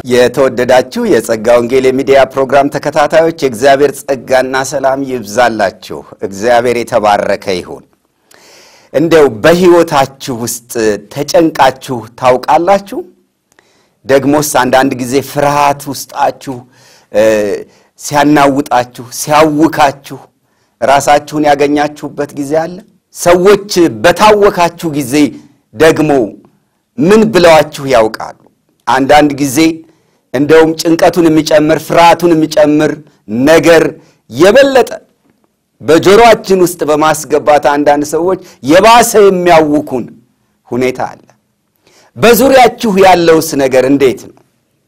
የተወደዳችሁ የጸጋ ወንጌል የሚዲያ ፕሮግራም ተከታታዮች የእግዚአብሔር ጸጋና ሰላም ይብዛላችሁ። እግዚአብሔር የተባረከ ይሁን። እንደው በሕይወታችሁ ውስጥ ተጨንቃችሁ ታውቃላችሁ? ደግሞስ አንዳንድ ጊዜ ፍርሃት ውስጣችሁ ሲያናውጣችሁ፣ ሲያውካችሁ ራሳችሁን ያገኛችሁበት ጊዜ አለ? ሰዎች በታወካችሁ ጊዜ ደግሞ ምን ብለዋችሁ ያውቃሉ? አንዳንድ ጊዜ እንደውም ጭንቀቱን የሚጨምር ፍርሃቱን የሚጨምር ነገር የበለጠ በጆሮአችን ውስጥ በማስገባት አንዳንድ ሰዎች የባሰ የሚያውኩን ሁኔታ አለ። በዙሪያችሁ ያለውስ ነገር እንዴት ነው?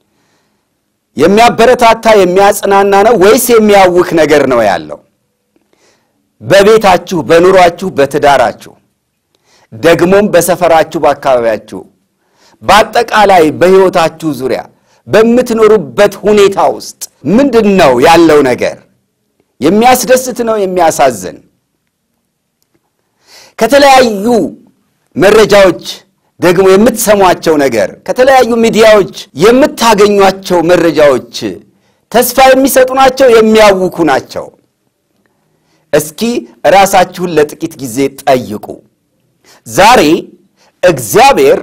የሚያበረታታ የሚያጽናና ነው ወይስ የሚያውክ ነገር ነው ያለው? በቤታችሁ፣ በኑሯችሁ፣ በትዳራችሁ ደግሞም በሰፈራችሁ፣ በአካባቢያችሁ፣ በአጠቃላይ በሕይወታችሁ ዙሪያ በምትኖሩበት ሁኔታ ውስጥ ምንድን ነው ያለው ነገር? የሚያስደስት ነው? የሚያሳዝን? ከተለያዩ መረጃዎች ደግሞ የምትሰሟቸው ነገር ከተለያዩ ሚዲያዎች የምታገኟቸው መረጃዎች ተስፋ የሚሰጡ ናቸው? የሚያውኩ ናቸው? እስኪ ራሳችሁን ለጥቂት ጊዜ ጠይቁ። ዛሬ እግዚአብሔር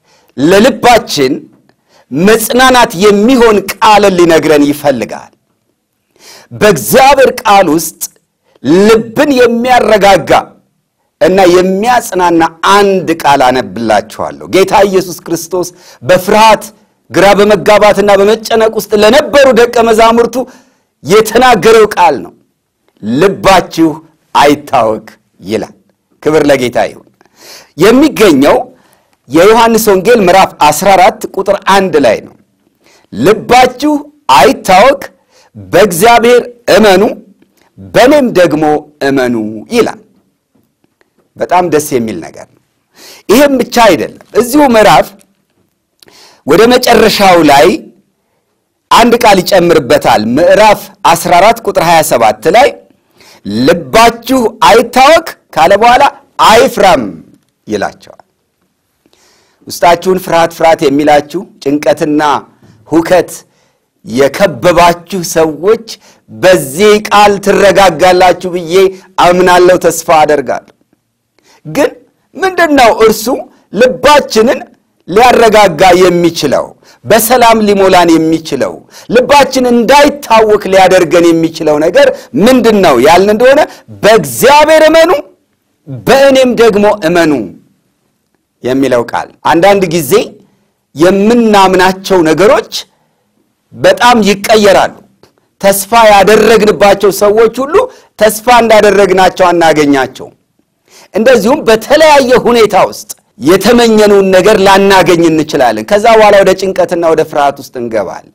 ለልባችን መጽናናት የሚሆን ቃልን ሊነግረን ይፈልጋል። በእግዚአብሔር ቃል ውስጥ ልብን የሚያረጋጋ እና የሚያጽናና አንድ ቃል አነብላችኋለሁ። ጌታ ኢየሱስ ክርስቶስ በፍርሃት ግራ በመጋባትና በመጨነቅ ውስጥ ለነበሩ ደቀ መዛሙርቱ የተናገረው ቃል ነው። ልባችሁ አይታወክ ይላል። ክብር ለጌታ ይሁን። የሚገኘው የዮሐንስ ወንጌል ምዕራፍ 14 ቁጥር አንድ ላይ ነው። ልባችሁ አይታወክ፣ በእግዚአብሔር እመኑ፣ በእኔም ደግሞ እመኑ ይላል። በጣም ደስ የሚል ነገር ነው። ይህም ብቻ አይደለም። እዚሁ ምዕራፍ ወደ መጨረሻው ላይ አንድ ቃል ይጨምርበታል። ምዕራፍ 14 ቁጥር 27 ላይ ልባችሁ አይታወክ ካለ በኋላ አይፍራም ይላቸዋል። ውስጣችሁን ፍርሃት ፍርሃት የሚላችሁ ጭንቀትና ሁከት የከበባችሁ ሰዎች በዚህ ቃል ትረጋጋላችሁ ብዬ አምናለሁ፣ ተስፋ አደርጋለሁ። ግን ምንድን ነው እርሱ ልባችንን ሊያረጋጋ የሚችለው በሰላም ሊሞላን የሚችለው ልባችን እንዳይታወክ ሊያደርገን የሚችለው ነገር ምንድን ነው ያልን እንደሆነ በእግዚአብሔር እመኑ በእኔም ደግሞ እመኑ የሚለው ቃል። አንዳንድ ጊዜ የምናምናቸው ነገሮች በጣም ይቀየራሉ። ተስፋ ያደረግንባቸው ሰዎች ሁሉ ተስፋ እንዳደረግናቸው አናገኛቸው። እንደዚሁም በተለያየ ሁኔታ ውስጥ የተመኘነውን ነገር ላናገኝ እንችላለን። ከዛ በኋላ ወደ ጭንቀትና ወደ ፍርሃት ውስጥ እንገባለን።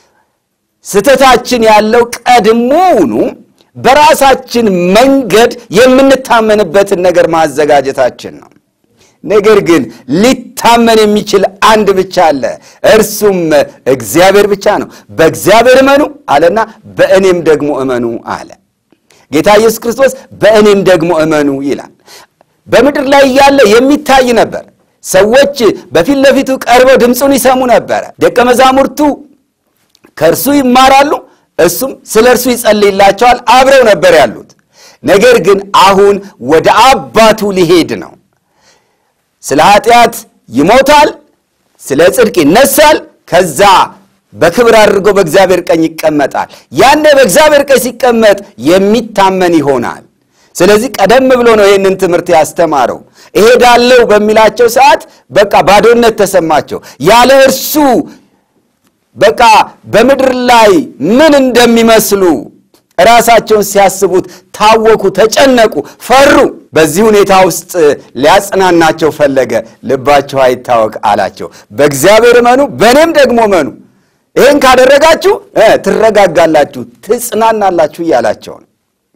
ስህተታችን ያለው ቀድሞውኑ በራሳችን መንገድ የምንታመንበትን ነገር ማዘጋጀታችን ነው። ነገር ግን ሊታመን የሚችል አንድ ብቻ አለ፣ እርሱም እግዚአብሔር ብቻ ነው። በእግዚአብሔር እመኑ አለና በእኔም ደግሞ እመኑ አለ። ጌታ ኢየሱስ ክርስቶስ በእኔም ደግሞ እመኑ ይላል። በምድር ላይ እያለ የሚታይ ነበር። ሰዎች በፊት ለፊቱ ቀርበው ድምፁን ይሰሙ ነበረ። ደቀ መዛሙርቱ ከእርሱ ይማራሉ፣ እሱም ስለ እርሱ ይጸልይላቸዋል። አብረው ነበር ያሉት። ነገር ግን አሁን ወደ አባቱ ሊሄድ ነው። ስለ ኃጢአት ይሞታል፣ ስለ ጽድቅ ይነሳል። ከዛ በክብር አድርጎ በእግዚአብሔር ቀኝ ይቀመጣል። ያኔ በእግዚአብሔር ቀኝ ሲቀመጥ የሚታመን ይሆናል። ስለዚህ ቀደም ብሎ ነው ይህንን ትምህርት ያስተማረው። እሄዳለሁ በሚላቸው ሰዓት በቃ ባዶነት ተሰማቸው። ያለ እርሱ በቃ በምድር ላይ ምን እንደሚመስሉ ራሳቸውን ሲያስቡት ታወኩ፣ ተጨነቁ፣ ፈሩ። በዚህ ሁኔታ ውስጥ ሊያጽናናቸው ፈለገ። ልባቸው አይታወክ አላቸው። በእግዚአብሔር እመኑ፣ በእኔም ደግሞ እመኑ። ይህን ካደረጋችሁ ትረጋጋላችሁ፣ ትጽናናላችሁ እያላቸው ነው።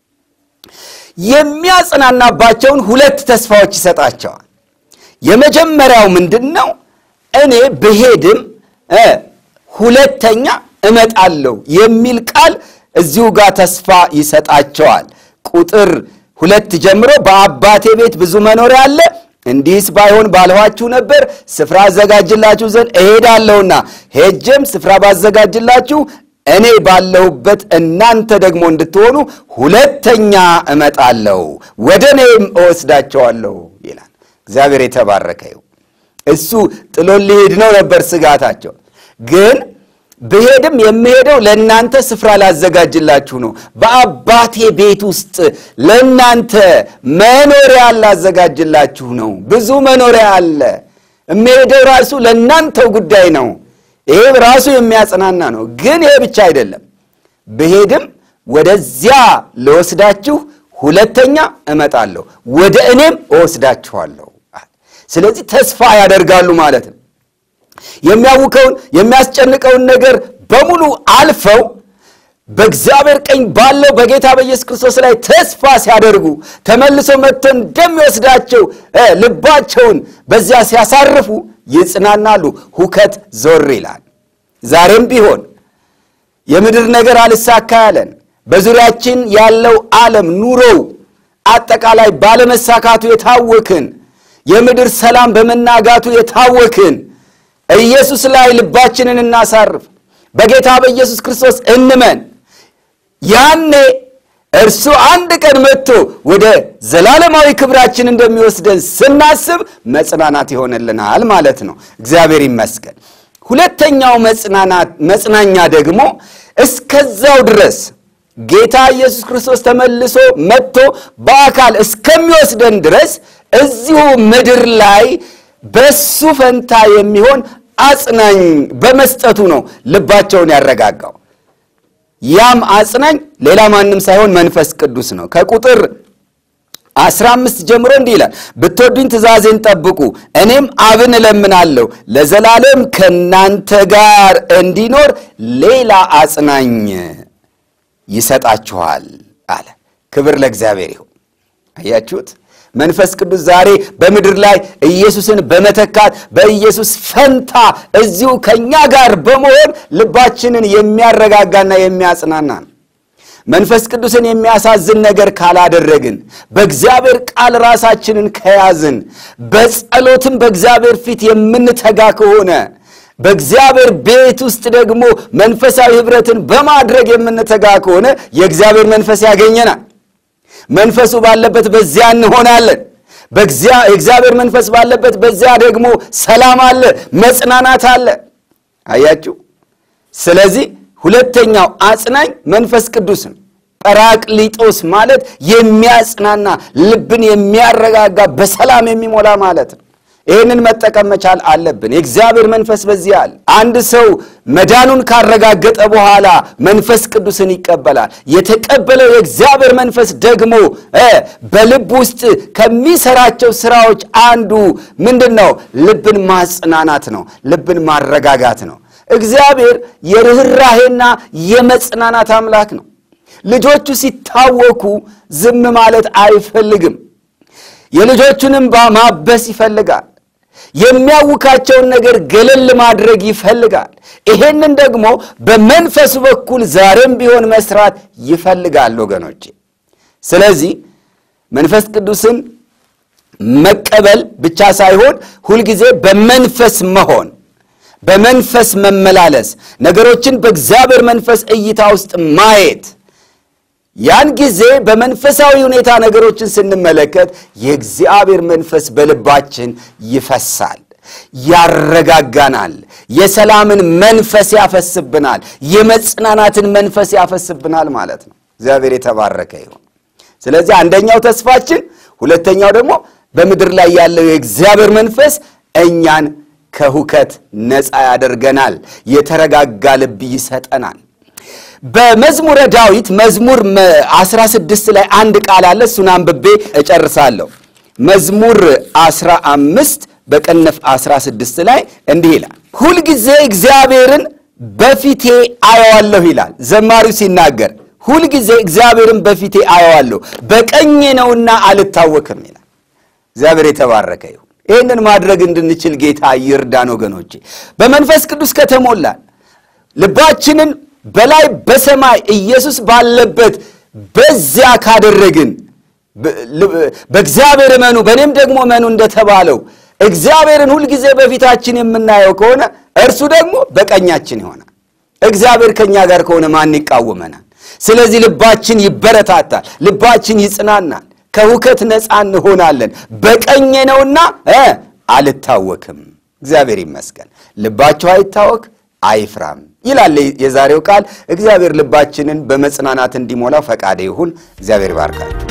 የሚያጽናናባቸውን ሁለት ተስፋዎች ይሰጣቸዋል። የመጀመሪያው ምንድን ነው? እኔ ብሄድም ሁለተኛ እመጣለሁ የሚል ቃል እዚሁ ጋር ተስፋ ይሰጣቸዋል። ቁጥር ሁለት ጀምሮ በአባቴ ቤት ብዙ መኖሪያ አለ፣ እንዲህስ ባይሆን ባልኋችሁ ነበር። ስፍራ አዘጋጅላችሁ ዘንድ እሄዳለሁና ሄጄም ስፍራ ባዘጋጅላችሁ እኔ ባለሁበት እናንተ ደግሞ እንድትሆኑ ሁለተኛ እመጣለሁ፣ ወደ እኔም እወስዳቸዋለሁ ይላል። እግዚአብሔር የተባረከ ይሁን። እሱ ጥሎን ሊሄድ ነው ነበር ስጋታቸው። ግን ብሄድም የምሄደው ለእናንተ ስፍራ ላዘጋጅላችሁ ነው። በአባቴ ቤት ውስጥ ለእናንተ መኖሪያ ላዘጋጅላችሁ ነው። ብዙ መኖሪያ አለ። የምሄደው ራሱ ለእናንተው ጉዳይ ነው። ይሄ ራሱ የሚያጽናና ነው። ግን ይሄ ብቻ አይደለም። ብሄድም ወደዚያ ልወስዳችሁ ሁለተኛ እመጣለሁ፣ ወደ እኔም እወስዳችኋለሁ። ስለዚህ ተስፋ ያደርጋሉ ማለት ነው። የሚያውከውን የሚያስጨንቀውን ነገር በሙሉ አልፈው በእግዚአብሔር ቀኝ ባለው በጌታ በኢየሱስ ክርስቶስ ላይ ተስፋ ሲያደርጉ ተመልሶ መጥቶ እንደሚወስዳቸው ልባቸውን በዚያ ሲያሳርፉ ይጽናናሉ። ሁከት ዞር ይላል። ዛሬም ቢሆን የምድር ነገር አልሳካ ያለን በዙሪያችን ያለው ዓለም ኑሮው አጠቃላይ ባለመሳካቱ የታወክን የምድር ሰላም በመናጋቱ የታወክን ኢየሱስ ላይ ልባችንን እናሳርፍ። በጌታ በኢየሱስ ክርስቶስ እንመን። ያኔ እርሱ አንድ ቀን መጥቶ ወደ ዘላለማዊ ክብራችን እንደሚወስደን ስናስብ መጽናናት ይሆንልናል ማለት ነው። እግዚአብሔር ይመስገን። ሁለተኛው መጽናኛ ደግሞ እስከዛው ድረስ ጌታ ኢየሱስ ክርስቶስ ተመልሶ መጥቶ በአካል እስከሚወስደን ድረስ እዚሁ ምድር ላይ በሱ ፈንታ የሚሆን አጽናኝ በመስጠቱ ነው ልባቸውን ያረጋጋው። ያም አጽናኝ ሌላ ማንም ሳይሆን መንፈስ ቅዱስ ነው። ከቁጥር አስራ አምስት ጀምሮ እንዲህ ይላል፣ ብትወዱኝ ትእዛዜን ጠብቁ፣ እኔም አብን እለምናለሁ ለዘላለም ከእናንተ ጋር እንዲኖር ሌላ አጽናኝ ይሰጣችኋል አለ። ክብር ለእግዚአብሔር ይሁን። አያችሁት? መንፈስ ቅዱስ ዛሬ በምድር ላይ ኢየሱስን በመተካት በኢየሱስ ፈንታ እዚሁ ከእኛ ጋር በመሆን ልባችንን የሚያረጋጋና የሚያጽናና ነው። መንፈስ ቅዱስን የሚያሳዝን ነገር ካላደረግን፣ በእግዚአብሔር ቃል ራሳችንን ከያዝን፣ በጸሎትም በእግዚአብሔር ፊት የምንተጋ ከሆነ በእግዚአብሔር ቤት ውስጥ ደግሞ መንፈሳዊ ኅብረትን በማድረግ የምንተጋ ከሆነ የእግዚአብሔር መንፈስ ያገኘናል። መንፈሱ ባለበት በዚያ እንሆናለን። የእግዚአብሔር መንፈስ ባለበት በዚያ ደግሞ ሰላም አለ፣ መጽናናት አለ። አያችሁ። ስለዚህ ሁለተኛው አጽናኝ መንፈስ ቅዱስ ነው። ጰራቅሊጦስ ማለት የሚያጽናና ልብን የሚያረጋጋ በሰላም የሚሞላ ማለት ነው። ይህንን መጠቀም መቻል አለብን። የእግዚአብሔር መንፈስ በዚህ አለ። አንድ ሰው መዳኑን ካረጋገጠ በኋላ መንፈስ ቅዱስን ይቀበላል። የተቀበለው የእግዚአብሔር መንፈስ ደግሞ በልብ ውስጥ ከሚሰራቸው ስራዎች አንዱ ምንድን ነው? ልብን ማጽናናት ነው። ልብን ማረጋጋት ነው። እግዚአብሔር የርኅራሄና የመጽናናት አምላክ ነው። ልጆቹ ሲታወኩ ዝም ማለት አይፈልግም። የልጆቹንም ማበስ ይፈልጋል። የሚያውካቸውን ነገር ገለል ማድረግ ይፈልጋል። ይሄንን ደግሞ በመንፈሱ በኩል ዛሬም ቢሆን መስራት ይፈልጋል ወገኖቼ። ስለዚህ መንፈስ ቅዱስን መቀበል ብቻ ሳይሆን ሁልጊዜ በመንፈስ መሆን፣ በመንፈስ መመላለስ፣ ነገሮችን በእግዚአብሔር መንፈስ እይታ ውስጥ ማየት ያን ጊዜ በመንፈሳዊ ሁኔታ ነገሮችን ስንመለከት የእግዚአብሔር መንፈስ በልባችን ይፈሳል፣ ያረጋጋናል፣ የሰላምን መንፈስ ያፈስብናል፣ የመጽናናትን መንፈስ ያፈስብናል ማለት ነው። እግዚአብሔር የተባረከ ይሁን። ስለዚህ አንደኛው ተስፋችን፣ ሁለተኛው ደግሞ በምድር ላይ ያለው የእግዚአብሔር መንፈስ እኛን ከሁከት ነፃ ያደርገናል፣ የተረጋጋ ልብ ይሰጠናል። በመዝሙረ ዳዊት መዝሙር 16 ላይ አንድ ቃል አለ። እሱን አንብቤ እጨርሳለሁ። መዝሙር 15 በቅንፍ 16 ላይ እንዲህ ይላል፣ ሁልጊዜ እግዚአብሔርን በፊቴ አየዋለሁ ይላል ዘማሪው ሲናገር። ሁልጊዜ እግዚአብሔርን በፊቴ አየዋለሁ በቀኜ ነውና አልታወክም ይላል። እግዚአብሔር የተባረከ ይሁን። ይህንን ማድረግ እንድንችል ጌታ ይርዳን ወገኖቼ። በመንፈስ ቅዱስ ከተሞላን ልባችንን በላይ በሰማይ ኢየሱስ ባለበት በዚያ ካደረግን በእግዚአብሔር እመኑ በእኔም ደግሞ እመኑ እንደተባለው እግዚአብሔርን ሁልጊዜ በፊታችን የምናየው ከሆነ እርሱ ደግሞ በቀኛችን ይሆናል። እግዚአብሔር ከእኛ ጋር ከሆነ ማን ይቃወመናል? ስለዚህ ልባችን ይበረታታል፣ ልባችን ይጽናናል፣ ከሁከት ነፃ እንሆናለን። በቀኜ ነውና አልታወክም። እግዚአብሔር ይመስገን። ልባቸው አይታወክ አይፍራም ይላል የዛሬው ቃል። እግዚአብሔር ልባችንን በመጽናናት እንዲሞላው ፈቃደ ይሁን። እግዚአብሔር ይባርካል።